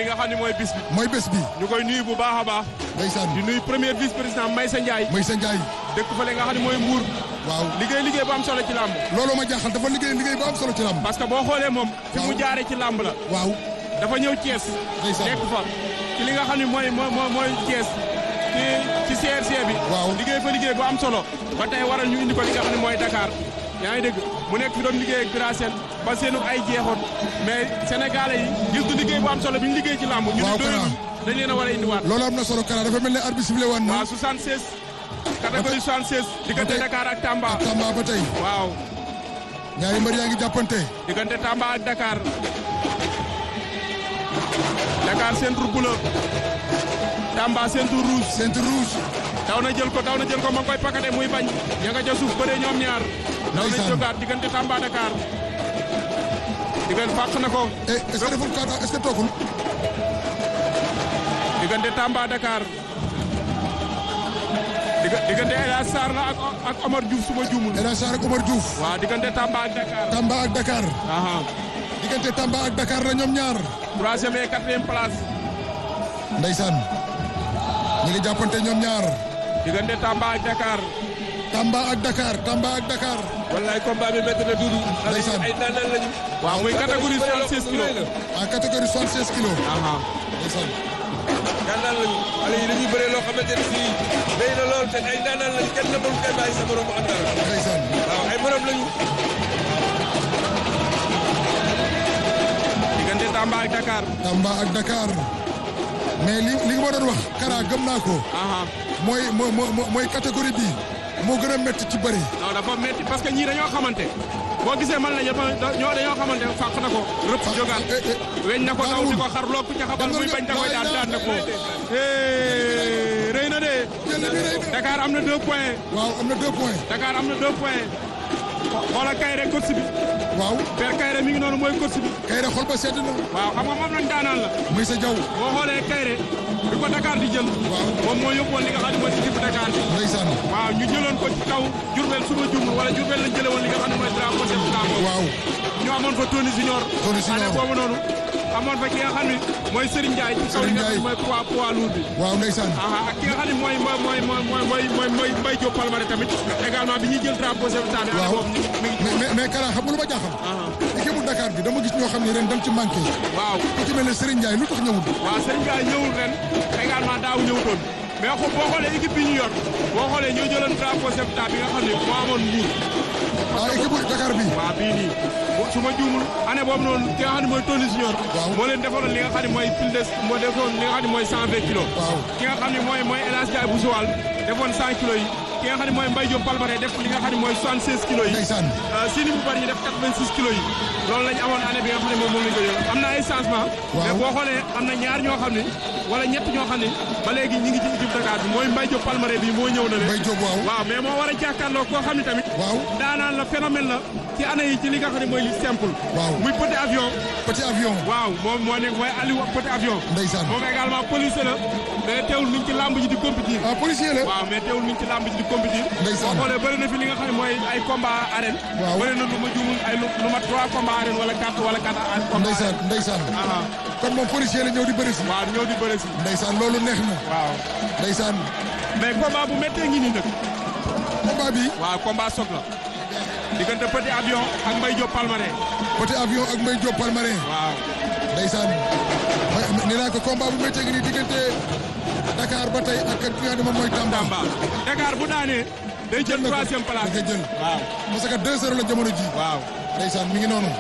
li nga xam ne mooy bis bi mooy bés bi ñu koy nuyu bu baax a baax ndeysaan di nuyu premier vice président Maysa Ndiaye Maysa Ndiaye dëkk fa li nga xam ne mooy Mbour waaw liggéey liggéey bu am solo ci làmb loolu ma jaaxal dafa liggéey liggéey bu am solo ci lamb parce que boo xoolee moom fi mu Waaw. jaaree ci làmb la waaw dafa ñëw Thiès Ndeysaan. nekk fa ci li nga xam ne mooy mooy mooy mooy Thiès ci ci CRC bi Waaw. liggéey fa liggéey bu am solo ba tey waral ñu indi ko li nga xam ne mooy Dakar yaa ngi dégg mu nekk fi doon liggéey ak Birasène ba seenu ay jeexoon mais Sénégalais yi gis du liggéey bu am solo bi ñu liggéey ci làmb ñu Waaw, ne doyul Kara. dañ leen a war a indiwaat loolu am na solo Kara dafa mel ne arbitre sifflé waan na waaw 76 catégorie 76 diggante tey- Dakar ak Tamba ak Tamba ba tey waaw ñaari mbër yaa ngi jàppante diggante Tamba ak Dakar Dakar centre bleu Tamba centre rouge centre rouge daw na jël ko daw na jël ko ma ngi koy pakate muy bañ ña nga ca suuf bëree ñoom ñaar daw na Ndeysaan. jógaat diggante Tamba Dakar diggante fàq na ko eh est-ce que deful kata est-ce que toogul diggante Tamba Dakar digga- diggante El Hadj Sarr la ak ak Omar Diouf suma juumul El Hadj Sarr ak Omar Diouf waaw diggante Tamba ak Dakar Tamba ak Dakar aha diggante Tamba ak Dakar la ñoom ñaar troisième et quatrième place ndeysaan ñi ngi jàppante ñoom ñaar diggante Tamba ak Dakar Tamba ak Dakar Tamba ak Dakar wallaay combat bi métti na duudu. Ndeysaan. ay daanaan lañu. waaw muy catégorie 76 kilos en catégorie 76 kilos aha ndeysaan daanaan lañu. xale yi dañuy bëree loo xamante ne fii béy na lool te ay daanaan lañu kenn mënu koy bàyyi sa morom mu am dara. ndeysaan waaw ay morom lañu. diggante Tamba ak Dakar Tamba ak Dakar mais li li nga ma doon wax Kara gëm naa ko aha mooy mooy mooy mooy catégorie bi moo gën a métti ci bëri non dafa metti parce que ñii dañoo xamante boo gisee man la ñëpp ñoo dañoo xamante fàq na ko rëpp jógaat eh, eh, weñ na ko daw di ko xar loo ku ca xabal muy bañ da koy daan daan na ko Eh, rëy na de jël bi rëy na Dakar am na deux points waaw am na deux points Dakar am na deux points xoola Kayre coach bi waaw Père Kayre mi ngi noonu mooy coach bi kay rek xol ba sedd na waaw xam nga moom lañ daanaan la muy sa jaw boo xoolee Kayre bi ko Dakar di jël Waaw. moom moo yóbbuwoon li nga xam ne mooy équipe Dakar bi ndeysaan waaw ñu jëloon ko ci kaw Diourbel suba jumul wala Diourbel lañ jëlee woon li nga xam ne mooy drapeau chef d'état boobu waaw ñu amoon fa Tony Junior Tony Junior. année boobu noonu amoon fa ki nga xam ne mooy Serigne Ndiaye ci kaw li nga xam ne mooy poids poids lourd bi waaw ndeysaan aha ak ki nga xam ne mooy mooy mooy mooy mooy mooy mooy mooy Mbaye Diop Palmarin tamit également bi ñuy jël drapeau chef d'état bi année waaw boobu mi ngi mais mais mais Kara xam nga lu ma jaaxal aha équipe bu Dakar bi dama gis ñoo xam ne ren dañ ci manqué waaw ku ci mel ne Serigne Ndiaye lu tax ñëwul waaw Serigne Ndiaye ñëwul ren également daaw ñëwutoon mais xo boo xoolee équipe bi ñu yor boo xoolee ñoo jëloon drapeau chef d'état bi nga xam ne moo amoon Mbour ah équipe bu Dakar bi waaw bii nii su ma juumul année boobu noonu ki nga xam ne mooy Tony Junior Waaw. moo leen defaloon li nga xam ne mooy plus de moo defoon li nga xam ne mooy 120 kilos waaw ki nga xam ne mooy mooy El Hadj Ndiaye bu Joal defoon 100 kilos yi ki nga xam ne mooy Mbaye Diop Palmarin def li nga xam ne mooy 76 kilos yi ndeysaan Sini bu bari ñu def 86 kilos yi loolu lañ amoon année bi nga xam ne moom moom lañ ko jël am na ay changement Waaw. mais boo xoolee am na ñaar ñoo xam ne wala ñett ñoo xam ne ba léegi ñi ngi ci équipe Dakar bi mooy Mbaye Diop Palmarin bi moo ñëw na le Mbaye Diop waaw waaw mais moo war a jàkkaarloo koo xam ne tamit waaw daanaan la phénomène la ci année yi ci li nga xam ne mooy li simple Waaw. muy petit avion petit avion waaw moom moo nekk mooy Aliou petit avion ndeysaan moom également policier la mais teewul mi ngi ci lamb ji di compétir ah policier la waaw mais teewul mi ngi ci lamb ji di compétir Ndeysaan. boo xoolee bëri na fi li nga xam ne mooy ay combat arène Waaw. bëri na lu ma juumul ay lu lu ma trois combat arène wala quatre wala quatre a- combat ndeysaan ndeysaan aha kon moom policier la ñëw di bëri si waaw ñëw di bëri si ndeysaan loolu neex na waaw ndeysaan mais combat bu méttee ngi nii nag combat bi waaw combat soog la diggante petit avion ak Mbaye Diop Palmarin petit avion ak Mbaye Diop Palmarin waaw ndeysaan ma- nee naa ko combat bu méttee ngi nii diggante Dakar ba tey ak ki nga xam ne moom mooy Tamba Tamba Dakar bu daanee day jël na ko troisième place da koy jël waaw parce que 2-0 la jamono ji waaw ndeysaan mi ngi noonu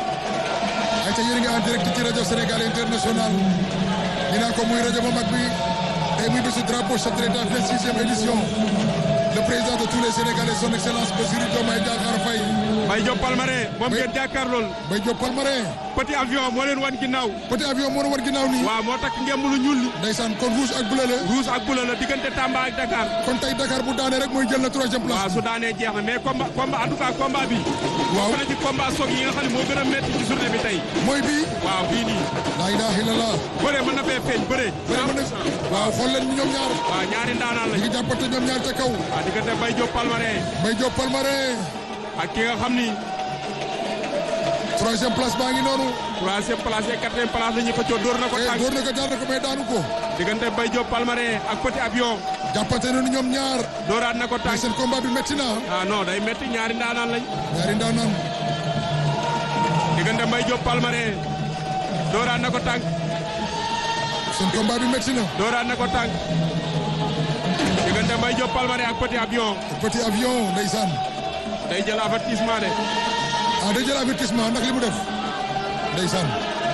ay ca yéen a ngi en direct ci rajo Sénégal international ñu naan ko muy rajo bu mag bi tey muy bésu drapeau chef de l'État 26e édition le président de tous les Sénégalais son excellence Bassirou Diomaye Diakhar Faye Mbaye Diop Palmarin moom Oui. ngeen jàkkaarlool Mbaye Diop Palmarin petit avion moo leen wan ginnaaw petit avion moo war ginnaaw nii waaw moo takk ngemb lu ñuul li ndeysaan kon rouge ak bleu la rouge ak bleu la diggante Tamba ak Dakar kon tey Dakar bu daanee rek mooy jël na troisième waaw place su daanee jeex na mais combat combat en tout cas combat bi waaw bokk na ci combat soog yi nga xam ne moo gën a metti ci journée bi tey mooy bii waaw bii nii laa ilaha illallah bëre mën na fee feeñ bëre bëri mën na waaw xool leen ñoom ñaar waaw ñaari ndaanaan ñu lañ ngi jàppante ñoom ñaar ca kaw waaw diggante Mbaye Diop Palmarin Mbaye Diop Palmarin ak ki nga xam ni troisième place baa ngi noonu troisième place et quatrième place la ñu ko coo dóor na ko eh tànk door na ko jaar na ko mais daanu ko diggante Mbaye Diop Palmarin ak Petit Avion jàppante nañu ñoom ñaar dóoraat na ko mais tànk seen combat bi métti na ah non day metti ñaari ndaanaan lañ ñaari ndaanaan diggante Mbaye Diop Palmarin dóoraat na ko tànk seen combat bi métti na dóoraat na ko tànk diggante Mbaye Diop Palmarin ak Petit Avion petit avion ndeysaan day jël avertissement de ah day jël avertissement ndax li mu def ndeysaan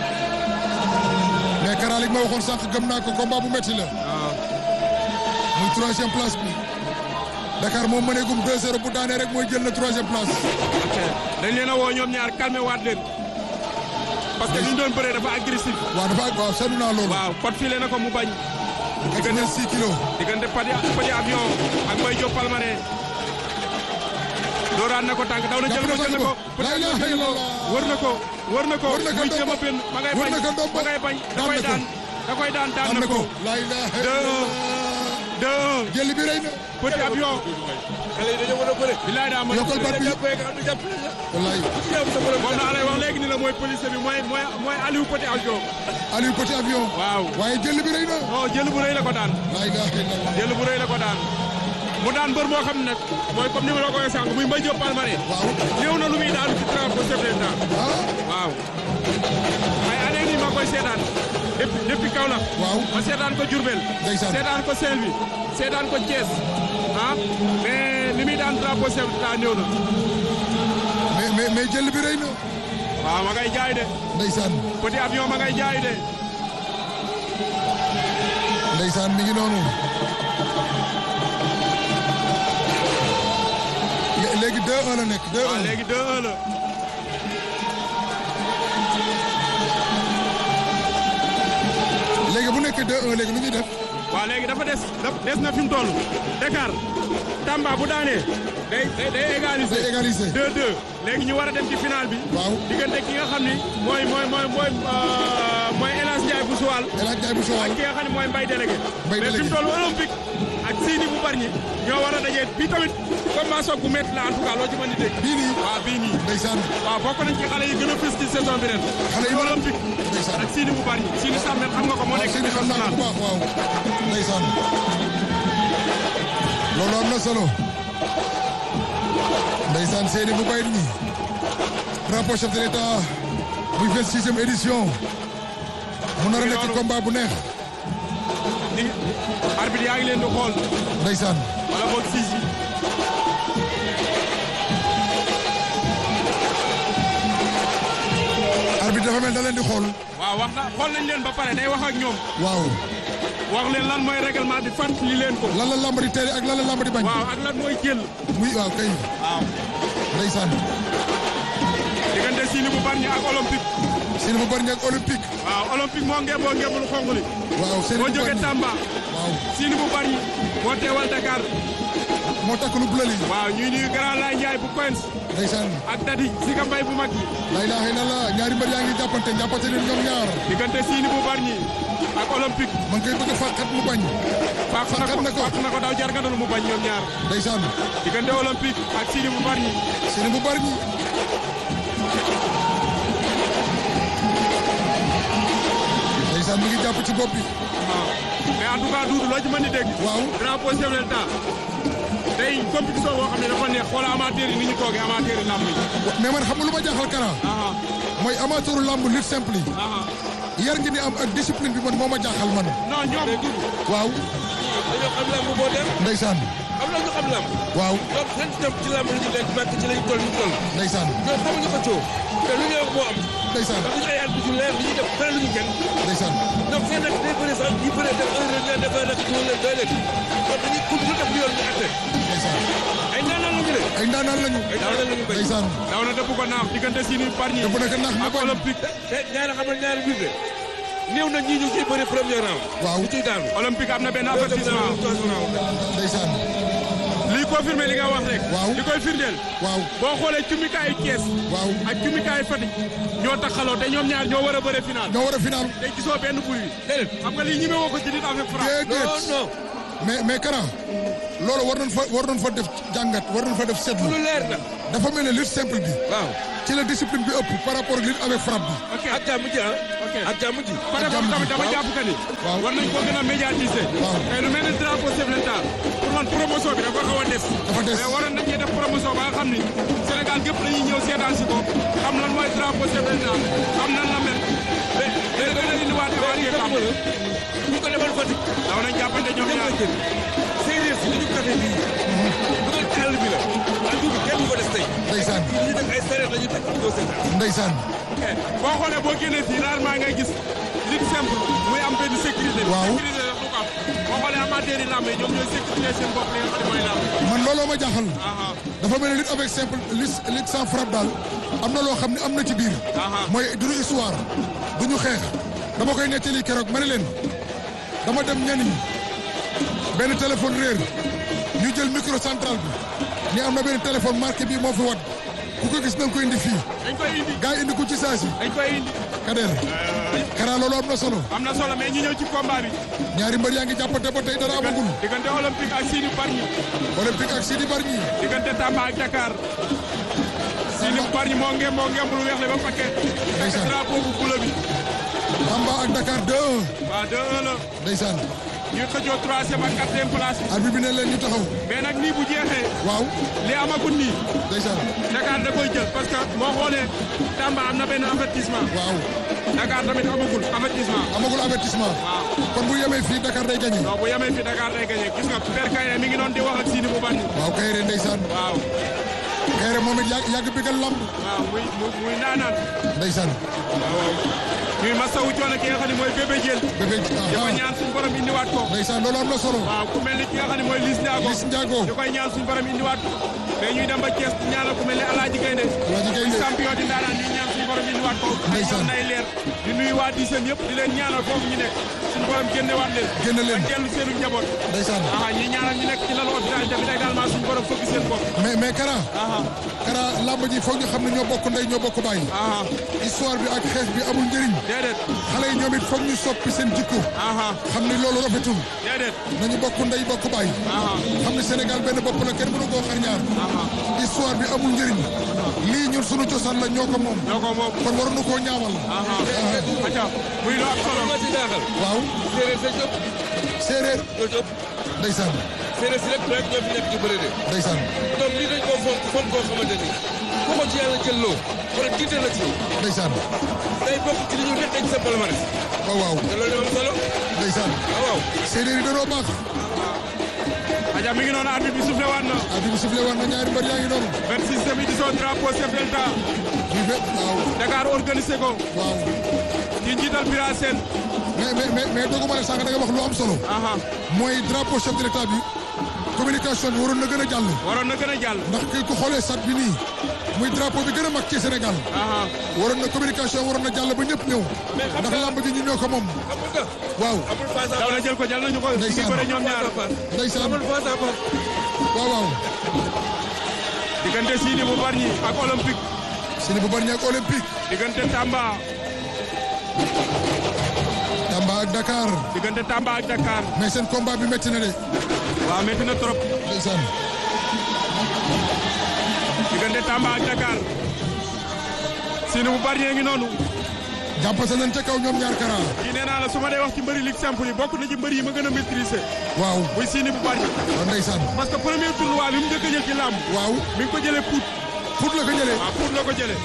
mais Kara li ma waxoon sànq gëm naa ko combat bu métti la waaw muy troisième place bi Dakar moom mëneegum 2-0 bu daanee rek mooy jël na troisième place ok dañ leen a woo ñoom ñaar calmé waat leen parce que li ñu doon bëree dafa agressif waaw dafa waaw seetlu naa loolu waaw pot filé na ko mu bañ 86 kilos diggante Petit Petit Avion ak Mbaye Diop Palmarin dóoraat na ko tànk daw na jël ko jël na ko La ilaha Petit Avion illallah. wër na ko wër na ko Wër na ko muy ndombo. jéem a benn ma ngay Wër bañ na ko ndombo. ma ngay bañ da Daan koy na ko. daan da koy daan daan am na na ko ko la ilaha Deux. illallah deux jëli bi rëy na Petit Avion xale yi dañoo mën a bëre. bilaay daa mën a yokkal bat bi jàppee nga xam ne jàpp nañ la. wallaay ku ci jàpp sa borom moom naa lay wax léegi ni la mooy police bi mooy mooy mooy Aliou Petit Avion Aliou petit avion waaw waaye jëli bi rëy na non jël bu rëy la ko daan la ilaha illallah jël bu rëy la ko daan mu daan mbër moo xam ne nag mooy comme ni ma la ko waxee sànq muy Mbaye Diop Palmarin waaw néew na lu muy daanu ci drapeau chef de l'État ah waaw ay année nii ma koy seetaan depuis depuis Kaolack waaw ma seetaan ko Diourbel Ndeysaan. seetaan ko Saint-Louis seetaan ko Thiès ah mais li muy daan drapeau chef de l'État néew na mais mais mais jëli bi rëy na waaw ma ngay jaay de ndeysaan Petit Avion ma ngay jaay de ndeysaan mi ngi noonu Lé- léegi 2-1 la nekk 2-1 waaw léegi 2-1 la léegi bu nekkee 2-1 léegi nu ñuy def waaw léegi dafa des daf- des na fi mu toll Dakar Tamba bu daanee day day day égaliser day égaliser 2-2 léegi ñu war a dem ci final bi waaw diggante ki nga xam ni mooy mooy mooy mooy euh, mooy El Hadj Ndiaye bu Suwal El Hadj Ndiaye bu Sowal ak ki nga xam ne mooy Mbaye délégué Mbaye mais fi mu délégué. toll olympique ak Sini bu Bargny ñoo war a dajee bii tamit combat soog bu métti la en tout cas loo ci mën di dégg bii nii waaw bii nii ndeysaan waaw bokk nañ ci xale yi gën a fës ci saison bi ren Xale yi ci mën a- olympique ndeysaan ak Sini bu Bargny Sini Samet xam nga ko moo waaw nekk seen i xam naa ko bu baax waaw ndeysaan loolu am na solo ndeysaan seeni bu bayit ñi drapeau chef de l'état muy 26e édition mu nar a nekk combat bu neex ni arbitre yaa ngi leen di xool ndeysaan wala boog siis yi arbitre dafa mel da leen di xool waaw wax na xool nañ leen ba pare day wax ak ñoom waaw wax leen lan mooy règlement bi fant li leen ko lan la lamb di tere ak lan la lamb di bañ waaw ak lan mooy jël muy waaw kay waaw ndeysaan diggante Sini bu Bargny ak olympique seeni bu bari ak olympique waaw olympique moo ngeeboo ngeebul xonq li waaw seeni moo bu jóge bari Tamba waaw Sini bu Bargny moo teewal Dakar moo takk lu bleu li waaw ñuy nuyu Grand Laye Ndiaye bu Coins ndeysaan ak Dadi Sika Mbay bu mag bi la ilaha illallah ñaari mbër yaa ngi jàppante jàppante leen ñoom ñaar diggante Sini bu Bargny ak olympique man koy bëgg a fàqat mu bañ fàq na ko Fàqat na ko. fàq na ko daw jarganalu mu bañ ñoom ñaar ndeysaan diggante olympique ak Sini bu Bargny seeni bu bari ñi ndeysaan mi ngi jàpp ci bopp bi waaw mais en tout cas Doudou loo ci mën di dégg waaw drapeau chef de l'État tey compétition boo xam ne dafa neex xoola amateur yi ni ñu toogee amateur yi làmb yi mais man xam nga lu ma jaaxal Kara aha mooy amateuru lamb lutte simple yi aha yar ngi ni am ak discipline bi man moo ma jaaxal man non ñoom waaw dañoo xam lamb boo dem ndeysaan am na ñu xam lamb waaw ñoom seen jëm ci lamb la ñu nekk màkk ci lañ toll ñu toll ndeysaan ñoom xamuñu ko coow te lu ñuy wax moo am ndeysaan ndax dañu ay at yu leer li ñuy def fële lu ñu kenn ndeysaan ñoom seen nag day bëri sax ñi bëri def un ren dafa nag ñu leen doy leen kon dañuy kudd lu def lu yoon ñu atte ndeysaan ay ndaanaan la ñu de ay ndaanaan lañu ay ndaanaan la ñu bañ ndeysaan daw na dëpp ko naax diggante Sini Bargny te bu nekk nax mu ak bañ olympique te ñaari xam nga ñaari biir de néew na ñii ñu ciy bëri premier round waaw ñu ciy daanu olympique am na benn deuxième avertissement round troisième round ndeysaan lii confirmé li nga wax rek Waaw. li koy firndeel waaw boo xoolee cumikaayu Thiès waaw ak cumikaayu Fatick ñoo taxaloo te ñoom ñaar ñoo war a bëre final ñoo war a final te gisoo benn bruit déedéet xam nga lii ñi woo ko ci nit avec frappe non déedéet non mais mais Kara loolu war nañ fa war nañ fa def jàngat war nañ fa def seetlu lu leer na dafa mel ne lutte simple bi waaw ci la discipline bi ëpp par rapport ak lutte avec frappe bi. ok ak jàmm ji ah. ok ak jàmm ji. côté boobu tamit dama jàpp que ni. waaw. war nañ ko gën a médiatiser. waaw. tey lu mel ni drapeau chef de l'État pour man promotion bi dafa xaw a des. Dafa des. mais waroon nañ cee def promotion ba nga xam ni Sénégal gépp dañuy ñëw seetaan si ko xam lan mooy drapeau chef de l'État xam nan la mel. mais mais gën a indiwaat mais évaluer li xam ko ñu ko defal Fatick. daw nañ jàppante ñoom dem ñaar. na jël. séeréer si dañu café bii. dugal ci àll bi la. ak dugub kenn du ko des tey. Ndeysaan lii nag ay séeréer la ñu teg doo seetaan. ndeysaan boo xoolee boo génnee fii rarement ngay gis lutte simple muy am benn sécurité. Waaw. sécurité la du ko am boo xoolee amateurs yi làmb yi ñoom ñooy sécurité seen bopp li nga xam ne mooy làmb. man looloo ma jaaxal. aha dafa mel ni lutte avec simple lutte lutte sans frappe daal am na loo xam ne am na ci biir. Aha. mooy duñu histoire duñu xeex dama koy nettali keroog ma ne leen dama dem ñaniñ benn téléphone réer ñu jël micro central bi ni am na benn téléphone marqué bii moo fi wat ku ko gis na nga ko indi fii dañ koy indi gars yi indi ko ci saa si dañ koy indi. Kader Kara loolu am na solo am na solo mais ñu ñëw ci combat bi. ñaari mbër yaa ngi jàppante ba tey dara amagul diggante olympique ak Sidi Bargny. olympique ak Sidi Bargny diggante Tamba ak Dakar. Sidi Bargny moo ngem moo ngem lu weex le ba paquet. Ndeysaan. fekk drapeau bu bula bi. Tamba ak Dakar 2-1 waaw 2-1 la. ndeysaan ñuy xëccoo troisième ak quatrième place. arbitre bi ne leen ñu taxaw mais nag nii bu jeexee. waaw li amagul nii. ndeysaan Dakar da koy jël parce que boo xoolee Tamba am na benn avertissement. waaw Dakar tamit amagul avertissement. amagul avertissement waaw kon bu yemee fii Dakar day gagné non bu yemee fi Dakar day gagné gis nga Père Kayre mi ngi doon di wax ak Sidi bu Bargny. waaw Kayre ndeysaan waaw Kayre moom it yàgg yàgg bigal lamb waaw muy muy muy naanaan. ndeysaan waaw ñuy masawu coono ki nga xam ne mooy bébé jël. bébé di ko aha ñaan suñu borom indiwaat ko. ndeysaan loolu am na solo waaw ku mel ni ki nga xam ne mooy Liss Ndiago. Liss Ndiago di koy ñaan suñu borom indiwaat ko. mais ñuy dem ba Thiès di ñaanal ku mel ni Alaaji Gaynde. Alaaji Gaynde. champion di ndaanaan ñuy ñaan suñu borom indiwaat ko. ay Ndeysaan. ñoom nay leer. di nuyu waa Diiseen yëpp di leen ñaanal foofu ñu nekk. suñu borom génnewaat leen. Génne leen. ak dellu seenu njaboot. ndeysaan aha ñi ñaanal ñu nekk ci lalu hôpital yi tamit également suñu borom fëgg seen bopp. mais mais Kara aha Kara lamb ji foog ñu xam ne ñoo bokk ndey ñoo bokk bàyyi aha histoire bi ak xeex bi amul njëriñ déedéet. xale yi ñoom it foog ñu soppi seen jikko aha xam ni loolu rafetul déedéet. nañu bokk ndey bokk bàyyi aha xam ni Sénégal benn bopp la kenn mënu koo xar ñaar aha histoire bi amul njëriñ lii ñun sunu cosaan la ñoo ko moom ñoo ko moom. kon waruñu koo ñaawal aha acca muy lu am solo. ma ci jaaxal. waaw séeréer sa jóg. séeréer ñoo jóg. ndeysaan séeréer si rek rek ñoo fi nekk di bëri de. ndeysaan donc lii dañ koo fonk fonk koo xamante ni. ku ko ci yàlla jël loo. wala tiital la ci yow. ndeysaan day bokk ci li ñu nekk ci sa palmarès. waaw waaw te loolu am solo. ndeysaan waaw waaw. séeréer yi danoo baax Aja mi ngi noonu arbitre bi soufflé waat na. arbitre bi sifflé waat na ñaari mbër yaa ngi noonu 26e édition drapeau chef de l'État ñu fe waaw Dakar organisé ko waaw ci njiital Bira Sène. mais mais mais mais dooguma ne sànq da nga wax lu am solo aha mooy drapeau chef de l'état bi communication bi waroon na gën a jàll waroon na gën a jàll. ndax kii ku xoolee sat bi nii muy drapeau bi gën a mag ci Sénégal aha waroon na communication waroon na jàll ba ñëpp ñëw Mais xam ndax nga- lamb ji ñu ñoo ko moom xam nga. waaw amul face à daw na face. jël ko jël nañu ko. ñu ngi Ndeysaan. bëre ñoom ñaar. ndeysaan amul face à face. waaw waaw diggante Sidi bu Bargny ak Olympique. sini bu bari ak olympique diggante Tamba. Tamba ak Dakar diggante Tamba ak Dakar. mais seen combat bi métti na de waaw métti na trop. ndeysaan diggante Tamba ak Dakar. Sidi bu Bargny ngi noonu. jàppase nañ ca kaw ñoom ñaar Kara kii nee naa la su ma dee wax ci mbëri ligue simple yi bokk na ci mbëri yi ma gën a maîtriser. waaw muy Sidi bu Bargny. waaw ndeysaan parce que premier tournoi bi mu njëkk a jël ci làmb. waaw mi ngi ko jëlee Pout. Pout la ko jëlee waaw Pout la ko jëlee.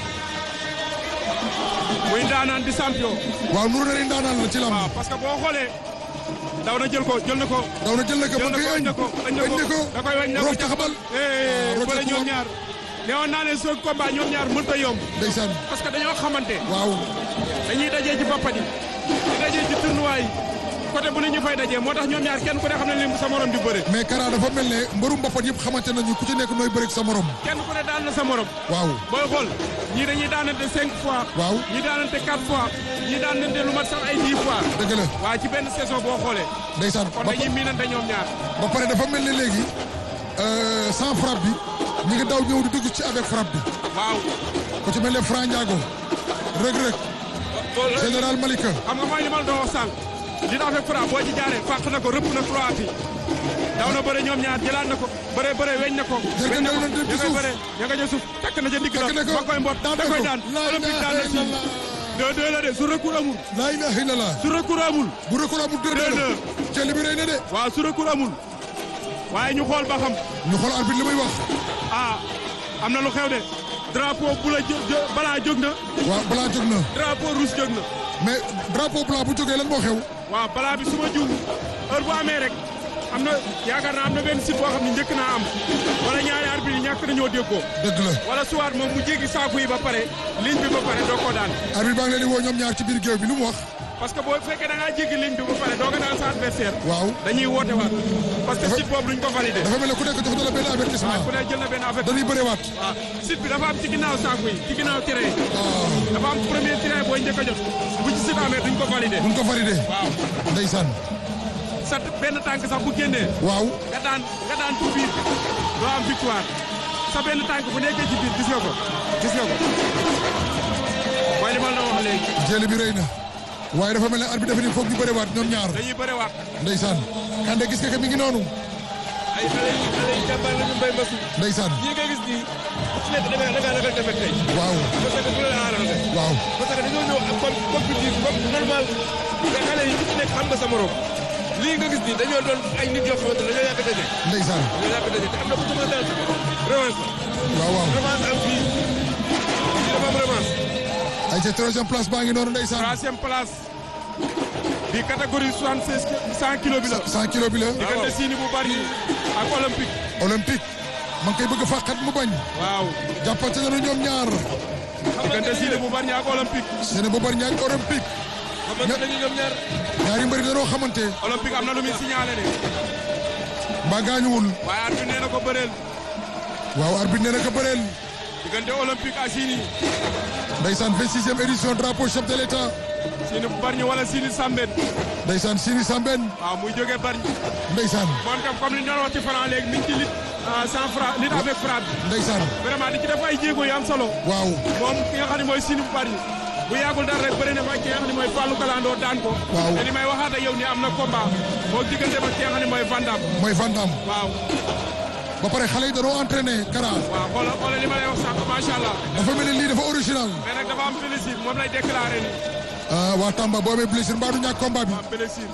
muy ndaanaan di champion. waaw nuru na ni ndaanaan la ci lamb waaw parce que boo xoolee. daw na jël ko jël na ko. daw na jël na ko jël ba na koy ko añ añ na ko añ na añ na ko ko da koy wañ na ko roof taxabal eh roof bële ñoom taxabal. ñaar. ne woon naa leen seen combat ñoom ñaar mënut a yomb. ndeysaan parce que dañoo xamante. waaw dañuy dajee ci boppat yi. di dajee ci tournoi yi. côté bu ne ñu fay dajee moo tax ñoom ñaar kenn ku ne xam ne lim sa morom di bëre. mais Kara dafa mel ne mbërum mbappat yëpp xamante nañu ku ci nekk nooy bëreeg sa morom kenn ku ne daan na sa morom. waaw booy xool ñii dañuy daanante cinq fois. waaw ñii daanante quatre fois. ñii daanante lu mat sax ay dix fois. dëgg la waa ci benn saison boo xoolee. ndeysaan kon ba dañuy miinante ñoom ñaar. ba pare dafa mel ne léegi euh, sans frappe bi ñi ngi daw ñëw di dugg ci avec frappe bi waaw ku ci mel ne Franc Ndiago Reug Reug loolu la. général Malika xam nga mooy li ma la doon wax sànq. li avec Fra boo ci jaaree fàq na ko rëpp na trois bi daw na bëre ñoom ñaar jëlaat na ko bëre bëre weñ na ko Jërëjëf weñ na ko daw na dem ci ña koy suuf. bëre ña nga ca suuf takk na ca ndigg la Takk na ko. ma koy mbot Daan da na koy ko. daan La olympique daan na ilaha si illallah. deux deux la de su recours amul laa ilaha illallah su recours amul bu recours amul deux Deux deux deux. jël bi rëy na de waaw su recours amul waaye ñu xool ba xam ñu xool arbitre li muy wax ah am na lu xew de drapeau bu la jë jë- balaa jóg na waaw balaa jóg na drapeau rouge jóg na mais drapeau blanc bu jógee lan moo xew waaw balaa bi su ma juum heure bu amee rek am na yaakaar naa am na benn site boo xam ne njëkk naa am wala ñaari arbitre yi ñàkk nañoo déggoo dëgg la wala suwaat moom mu jéggi saaku yi ba pare ligne bi ba pare doo ko daan arbitre baa ngi leen di woo ñoom ñaar ci biir géew bi lu mu wax parce que boo fekkee da ngaa jéggi ligne bi ba pare doo ko daan sa adversaire waaw dañuy woote waat parce que Dafa- site boobu duñ ko validé dafa mel ne ku nekk jox na la benn avertissement ku ne jël na benn affaire dañuy bërewaat waaw site bi dafa am ci ginnaaw saaku yi ci ginnaaw terrain yi dafa am premier terrain booy njëkk a jot bu ci site amee duñ ko validé buñ ko validé waaw ndeysaan sa benn tànk sax bu génnee waaw nga daan nga daan ci biir doo am victoire sa benn tànk bu nekkee ci biir gis nga ko gis nga ko mooy li ma la wax léegi jël bi rëy na waaye dafa mel ne arbitre dafa ni foog ñu bërewaat ñoom ñaar dañuy bëriwaat ndeysaan kande gis nga ko mi ngi noonu ay xale yi xale yi jàmbaar la ñu mbay masu ndeysaan ñii nga gis nii ku ci nekk da nga da ngaa ragal defet tey waaw parce que du la arrangé waaw parce que dañoo ñëw ak com compétitif comme normal te xale yi ku ci nekk xam nga sa morom lii nga gis nii dañoo doon ay nit yoo xamante ne dañoo yàgg daje ndeysaan dañoo yàgg daje te am na ku ci mën a daan revanche waaw waaw revanche am fii fii dafa am revanche ay ca troisième place baa ngi noonu ndeysaan troisième place bi catégorie soixante seize cent kilos bi la 100 kilos bi la diggante siini bu bari ak olympique olympique ma ngi koy bëgg a fàqat mu bañ waaw jàppante nañu ñoom ñaar diggante siini bu bari ak olympique seen bu bari ñaar olympique xamante nañu ñoom ñaar ñaari mbëri dañoo xamante olympique am na lu muy signalé de mbaa gaañuwul waaye arbitre nee na ko bëreel waaw arbitre nee na ko bëreel diggante olympique ak siini ndeysaan 26e édition drapeau chef de l'état siini bu bari wala siini sambeen ndeysaan Sini Sambène waaw muy jógee bari ndeysaan moom tam comme li ñu doon wax ci franc léegi mi ngi ci lutte sans franc lutte avec frappe ndeysaan vraiment di ci def ay jéego yu am solo waaw moom ki nga xam ne mooy Sini bu bari bu yàggul dara rek bëri na fa ki nga xam ne mooy Fallou Kalandoo daan ko. Waaw. te li may waxaat ak yow ni am na combat moo diggante ba ki nga xam ne mooy Vandam. mooy Van Damme waaw ba pare xale yi dañoo entraîné Kara waaw xoolal xoolal li ma lay wax sànq macha allah dafa mel ni lii dafa original mais nag dafa am blessure moom lay déclaré ni ah waa Tamba boo amee blessure mbaa du ñàkk combat bi am blessure.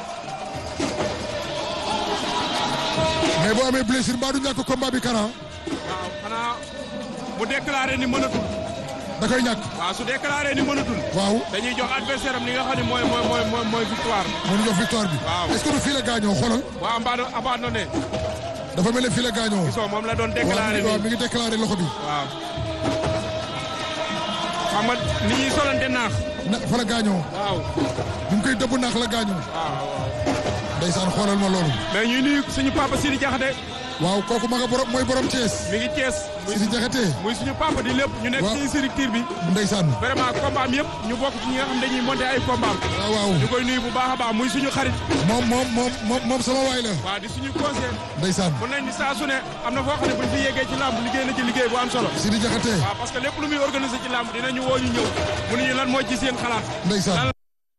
mais boo amee blessure mbaa du ñàkk combat bi Kara waaw xanaa mu déclaré ni mënatul da koy ñàkk waaw su déclaré ni mënatul. waaw dañuy jox adversaire am li nga xam ne mooy mooy mooy mooy mooy victoire. mënu jox victoire bi Waaw. est-ce que du fii la gaañoo xoolal waaw mbaado abandonné dafa mel ne fii la gaañoo gisoo moom la doon waaw déclaré waaw nii mi ngi déclaré loxo bi waaw. xam nga ni ñuy solante naax. na fa la gaañoo waaw bi mu koy dëbb naax la gaañoo waaw waaw. ndeysaan xoolal ma loolu mais ñuy nuyu suñu papa Sidi Diakhaté waaw kooku ma nga borom mooy borom Thiès mi ngi Thiès muy Sidi Diakhaté muy suñu papa di lépp ñu nekk Waaw. ci structure bi ndeysaan vraiment combat am yëpp ñu bokk ci ñi nga xam dañuy monter ay combat am waaw waaw ñu koy nuyu bu baax a baax muy suñu xarit moom moom moom moom moom sama waay la waaw di suñu conseil ndeysaan mun nañ ni saa su ne am na foo xam ne buñ fi yeggee ci làmb liggéey na ci liggéey bu am solo Sidi Diakhaté waaw parce que lépp lu muy organiser ci làmb dinañu woo ñu ñëw mu ñu lan moo ci seen xalaat ndeysaan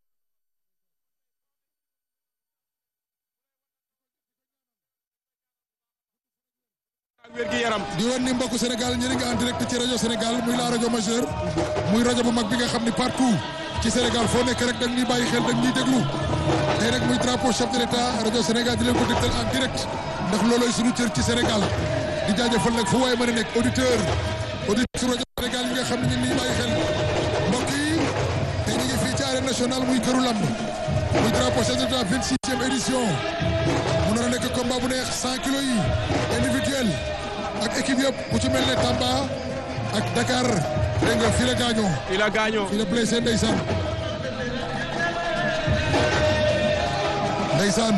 ak wér gi yaram di woon ni mbokku Sénégal ñu ngi en direct ci rajo Sénégal muy la rajo majeur muy rajo bu mag bi nga xam ni partout ci Sénégal foo nekk rek da nga ñuy bàyyi xel da nga ñuy déglu tey rek muy drapeau chef de l'état rajo Sénégal di leen ko dégtal en direct ndax loolooy suñu cër ci Sénégal di jaajëfal nag fu waaye mën a nekk auditeur auditeur su rajo Sénégal yi nga xam ne ñu ngi ñuy bàyyi xel mbokk yi tey ñu ngi fii ci arène nationale muy këru lamb muy drapeau chef de l'état 26e édition mu nar a nekk combat bu neex 100 kilos yi individuel ak équipe yëpp ku ci mel ne Tamba ak Dakar dégg nga fii la gaañoo fii la gaañoo fii la blessé ndeysaan ndeysaan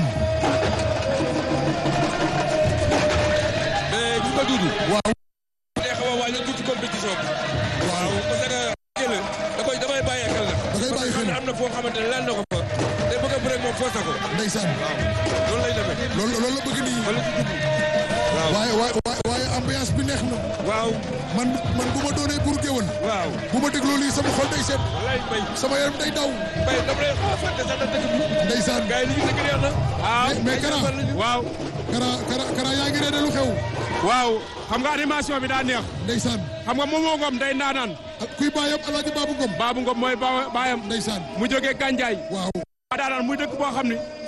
mais ñu ko duudu. waaw day xaw a wàññi tuuti compétition bi. waaw parce que jël da koy damay bàyyi xel la. Da koy bàyyi xel. parce que am na foo xamante ne laal na ko fa. te bëgg a bëre moom forcé ko. ndeysaan waaw loolu lay demee. loolu loolu la bëgg nii wala ci dugg. waaw waaye waaye waaye waaye ambiance bi neex na waaw man man bu ma doonee pour géwël waaw. bu ma dégloo lii sama xol day seet wallaay mbay sama yaram day daw mbay dama lay xaw a fàtte sax na dëkk bi. ndeysaan gars yi li ñu dëkk baax na. waaw mais mais Kara waaw Kara Kara Kara yaa ngi reede lu xew waaw xam nga animation bi daa neex ndeysaan xam nga Momo Ngom day ndaanaan ak kuy baayam Alaaji Baabu Ngom Babou Ngom mooy ba baayam ndeysaan mu jógee Gandiaye waaw waa daanaan muy dëkk boo xam ni